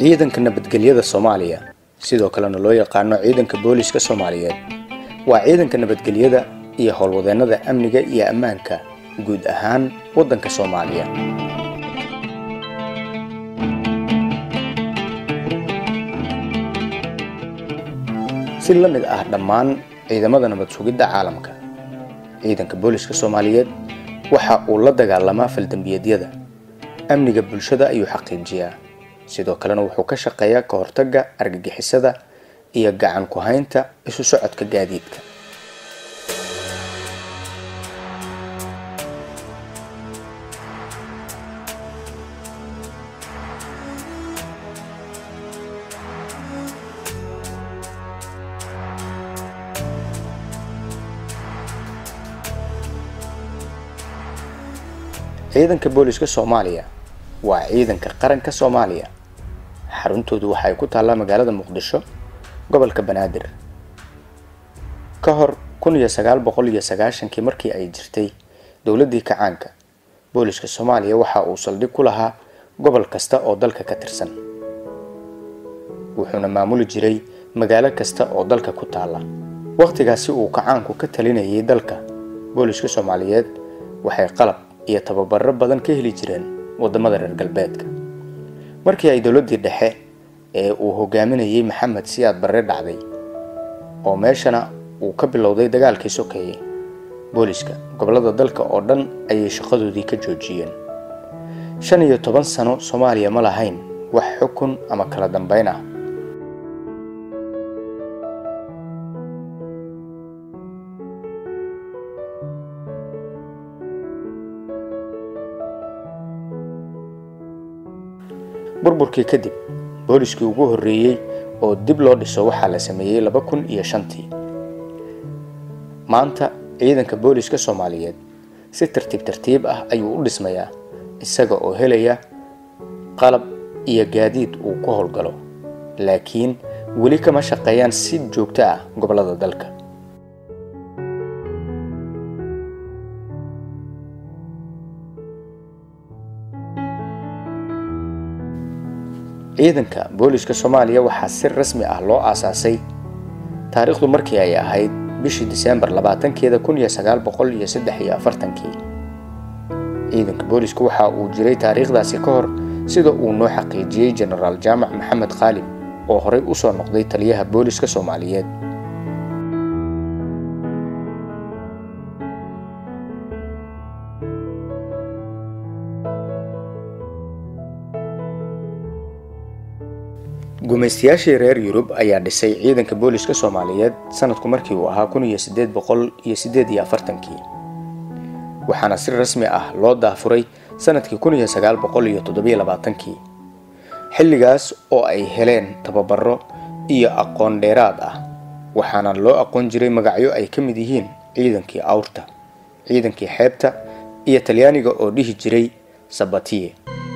ciidanka nabadgelyada soomaaliya sidoo kalena loo yaqaano ciidanka booliska soomaaliyeed waa ciidanka nabadgelyada iyo howlwadeennada amniga iyo ammaanka guud ahaan waddanka soomaaliya si la mid ah dhammaan ciidamada nabad sugidda caalamka ciidanka booliska soomaaliyeed waxa uu la dagaalamaa faldembiyeedyada amniga bulshada ayuu xaqiijiyaa sidoo kalena wuxuu ka shaqeeyaa ka hortagga argagixisada iyo gacan ku haynta isu socodka gaadiidka ciidanka booliska soomaaliya waa ciidanka qaranka soomaaliya xaruntoodu waxa ay ku taallaa magaalada muqdisho gobolka banaadir ka hor kun iyo sagaal boqol iyo sagaashankii markii ay jirtay dowladdii kacaanka booliska soomaaliya waxa uu saldhig ku lahaa gobol kasta oo dalka ka tirsan wuxuuna maamuli jiray magaalo kasta oo dalka ku taalla wakhtigaasi uu kacaanku ka talinayay dalka booliska soomaaliyeed waxay qalab iyo tababaro badan ka heli jireen waddamada reer galbeedka markii ay dowladdii dhexe ee uu hogaaminayay maxamed siyaad barre dhacday oo meeshana uu ka bilowday dagaalkii sokeeye booliska gobollada dalka oo dhan ayay shaqadoodii ka joojiyeen shan iyo toban sano soomaaliya ma lahayn wax xukun ama kala dambeyn ah burburkii kadib booliskii ugu horreeyey oo dib loo dhiso waxaa la sameeyey laba kun iyo shantii maanta ciidanka booliska soomaaliyeed si tartiib tartiib ah ayuu u dhismayaa isaga oo helaya qalab iyo gaadiid uu ku howlgalo laakiin weli kama shaqeeyaan si joogto ah gobollada dalka ciidanka booliska soomaaliya waxaa si rasmi ah loo aasaasay taariikhdu markii ay ahayd bishii diseembar labaatankeeda kun iyo sagaal boqol iyo saddex iyo afartankii ciidanka boolisku waxa uu jiray taariikhdaasi ka hor sida uu noo xaqiijiyey jenaraal jaamac maxamed khaalib oo horey usoo noqday taliyaha booliska soomaaliyeed gumaystayaashii reer yurub ayaa dhisay ciidanka booliska soomaaliyeed sanadku markii uu ahaa kun iyo sideed boqol iyo sideed iyo afartankii waxaana si rasmi ah loo daafuray sanadkii kun iyo sagaal boqol iyo toddobiyo labaatankii xilligaas oo ay heleen tababaro iyo aqoon dheeraad ah waxaana loo aqoon jiray magacyo ay ka mid yihiin ciidankii awrta ciidankii xeebta iyo talyaaniga oo dhihi jiray sabatiye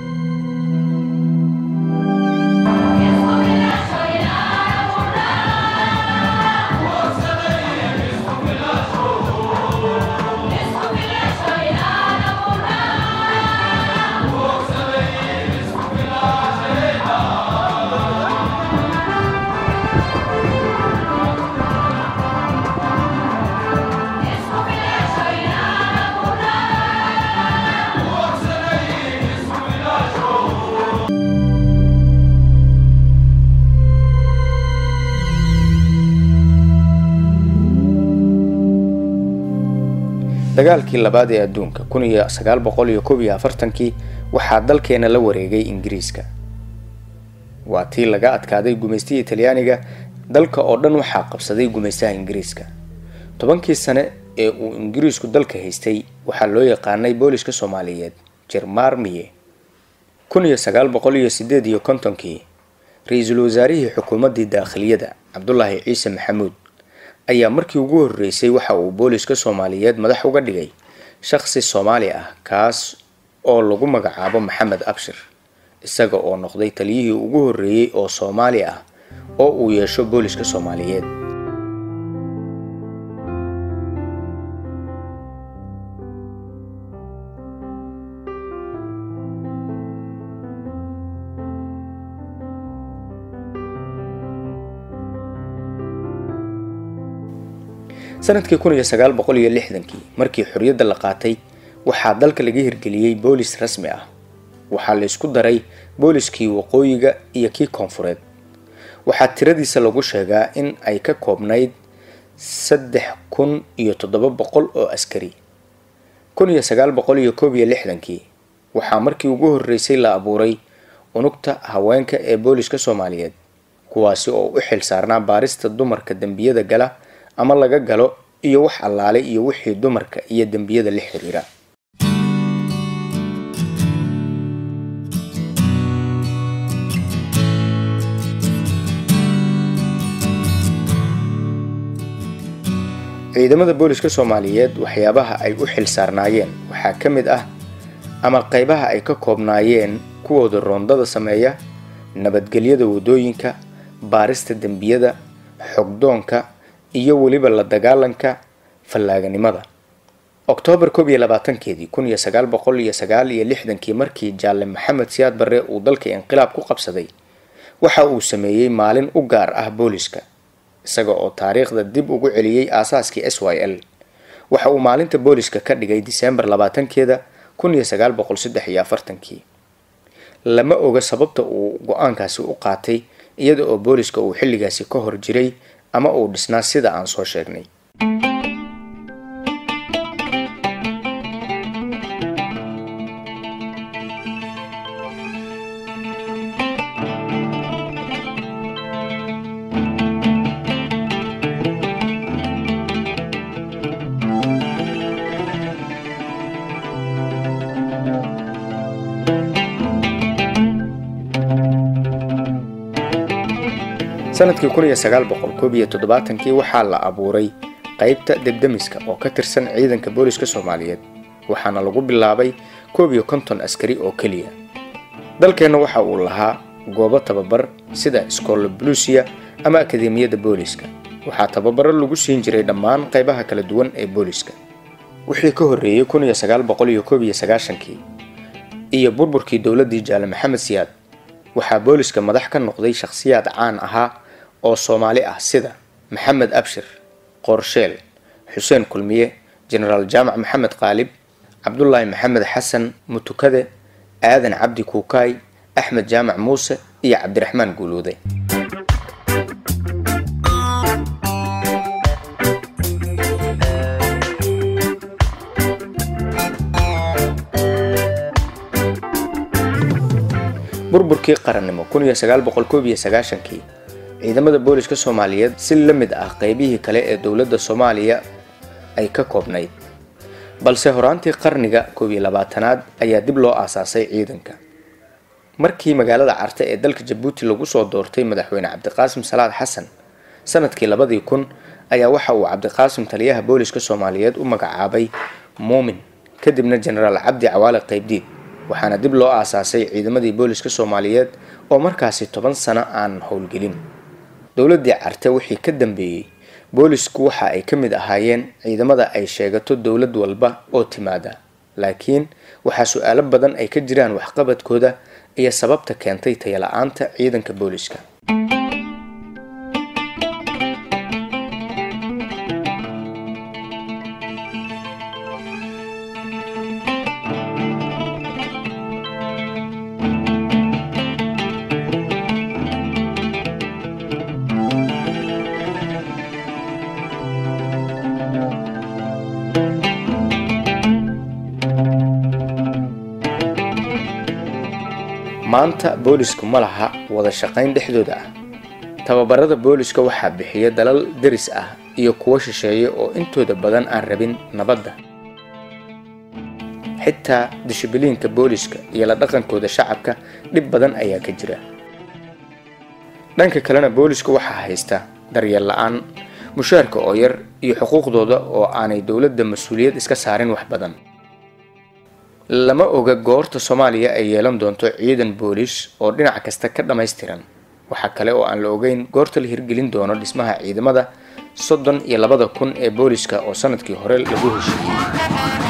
dagaalkii labaad ee adduunka kun iyo sagaal boqol iyo koob iyo afartankii waxaa dalkeena la wareegay ingiriiska waa tii laga adkaaday gumaystihii talyaaniga dalka oo dhan waxaa qabsaday gumaystaha ingiriiska tobankii sane ee uu ingiriisku dalka haystay waxaa loo yaqaanay booliska soomaaliyeed jermarmiye kun iyo sagaal boqol iyo sideed iyo kontonkii ra-iisul wasaarihii xukuumaddii daakhiliyada cabdulaahi ciise maxamuud ayaa markii ugu horreysay waxa uu booliska soomaaliyeed madax uga dhigay shaqsi soomaali ah kaas oo lagu magacaabo maxamed abshir isaga oo noqday taliyihii ugu horreeyey oo soomaali ah oo uu yeesho booliska soomaaliyeed sanadkii kun iyo sagaal boqol iyo lixdankii markii xorriyadda la qaatay waxaa dalka laga hirgeliyey boolis rasmi ah waxaa la isku daray booliskii waqooyiga iyo kii koonfureed waxaa tiradiisa lagu sheegaa in ay ka koobnayd saddex kun iyo toddoba boqol oo askari kun iyo sagaal boqol iyo koob iyo lixdankii waxaa markii ugu horreysay la abuuray unugta haweenka ee booliska soomaaliyeed kuwaasi oo u xil saarnaa baarista dumarka dembiyada gala ama laga galo iyo wax allaale iyo wixii dumarka iyo dembiyada la xiriira ciidamada booliska soomaaliyeed waxyaabaha ay u xil saarnaayeen waxaa ka mid ah ama qeybaha ay ka koobnaayeen kuwooda roondada sameeya nabadgelyada wadooyinka baarista dembiyada xogdoonka iyo weliba la dagaalanka fallaaganimada oktoobar koob iyo labaatankeedii kun iyo sagaal boqol iyo sagaal iyo lixdankii markii jaalle maxamed siyaad barre uu dalka inqilaab ku qabsaday waxa uu sameeyey maalin u gaar ah booliska isaga oo taariikhda dib ugu celiyey aasaaskii s y l waxa uu maalinta booliska ka dhigay diseembar labaatankeeda kun iyo sagaal boqol saddex iyo afartankii lama oga sababta uu go-aankaasi u qaatay iyada oo booliska uu xilligaasi ka hor jiray ama uu dhisnaa sida aan soo sheegnay sanadkii kun iyo sagaal boqol koob iyo toddobaatankii waxaa la abuuray qeybta debdemiska oo ka tirsan ciidanka booliska soomaaliyeed waxaana lagu bilaabay koob iyo konton askari oo keliya dalkeenna waxa uu lahaa goobo tababar sida iskoolla buluusiya ama akademiyadda booliska waxaa tababaro lagu siin jiray dhammaan qeybaha kala duwan ee booliska wixii ka horreeyey kun iyo sagaal boqol iyo koob iyo sagaashankii iyo burburkii dowladdii jaale maxamed siyaad waxaa booliska madax ka noqday shakhsiyaad caan ahaa oo soomaali ah sida maxamed abshir qoorsheel xuseen kulmiye jenaraal jaamac maxamed qaalib cabdulaahi maxamed xasan mutukade aadan cabdi kuukaay axmed jaamac muuse iyo cabdiraxmaan guuluude burburkii qarannimo kun iyo sagaal boqol koob iyo sagaashankii ciidamada booliska soomaaliyeed si la mid ah qeybihii kale ee dowladda soomaaliya ay ka koobnayd balse horaantii qarniga koob iyo labaatanaad ayaa dib loo aasaasay ciidanka markii magaalada carte ee dalka jabuuti lagu soo doortay madaxweyne cabdiqaasim salaad xasan sanadkii labadii kun ayaa waxa uu cabdiqaasim taliyaha booliska soomaaliyeed u magacaabay muumin kadibna jenaraal cabdi cawaale qeybdiid waxaana dib loo aasaasay ciidamadii booliska soomaaliyeed oo markaasi toban sano aan howlgelin dowladdii carte wixii ka dambeeyey boolisku waxa ay ka mid ahaayeen ciidamada ay sheegato dowlad walba oo timaada laakiin waxaa su-aalo badan ay ka jiraan waxqabadkooda iyo sababta keentay tayala-aanta ciidanka booliska maanta boolisku ma laha wada shaqayn dhexdooda ah tababarada booliska waxaa bixiya dalal deris ah iyo kuwo shisheeye oo intooda badan aan rabin nabadda xitaa dishibiliinka booliska iyo la dhaqankooda shacabka dhib badan ayaa ka jira dhanka kalena boolisku waxaa haysta daryeel la-aan mushaarka oo yar iyo xuquuqdooda oo aanay dowladda mas-uuliyad iska saarin wax badan lama oga goorta soomaaliya ay yeelan doonto ciidan boolis oo dhinac kasta ka dhammaystiran waxaa kale oo aan la ogeyn goorta la hirgelin doono dhismaha ciidamada soddon iyo labada kun ee booliska oo sanadkii hore lagu heshiiyey